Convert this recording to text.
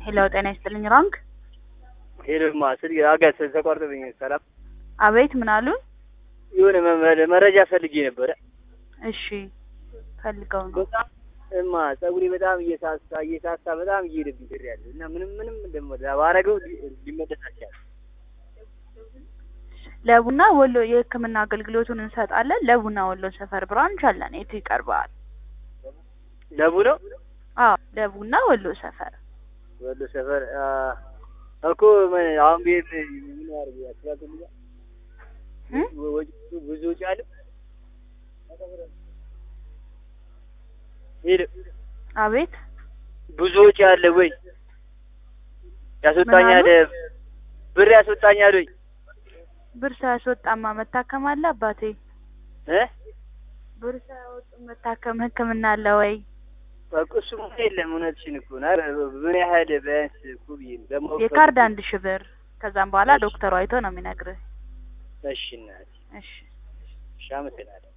ሄሎ ጤና ይስጥልኝ ራንክ ሄሎማ ስልክ አጋስ ተቋርጦብኝ። ሰላም አቤት ምን አሉን? የሆነ መ- መረጃ ፈልጌ ነበረ። እሺ ፈልገው ነው። በጣም እማ ጸጉሬ በጣም እየሳሳ እየሳሳ በጣም እየሄደብኝ ድር ያለ እና ምንም ምንም ደግሞ ባረገው ሊ- ሊመለስ አልቻለም። ለቡና ወሎ የሕክምና አገልግሎቱን እንሰጣለን። ለቡና ወሎ ሰፈር ብራንች አለን። የቱ ይቀርበዋል? ለቡ ነው አዎ ለቡና ወሎ ሰፈር ወሎ ሰፈር አ፣ እኮ ምን አሁን ቤት ምን ያርግ ያስባልልኛ እ? ብዙ ወጪ አለ። ሄሎ አቤት ብዙ ወጪ አለ ወይ? ያስወጣኛል ብር ያስወጣኛል ወይ? ብር ሳያስወጣማ መታከም አለ አባቴ። እ ብር ሳያወጡ መታከም ሕክምና አለ ወይ? በቃ እሱማ የለም። እውነትሽን እኮ ነው። ኧረ ምን ያህል ቢያንስ እኮ ብዬሽ ነው ለማወቅ የካርድ አንድ ሺህ ብር ከዛም በኋላ ዶክተሩ አይቶ ነው የሚነግርህ። እሺ እናቴ፣ እሺ እሺ አመሰግናለሁ።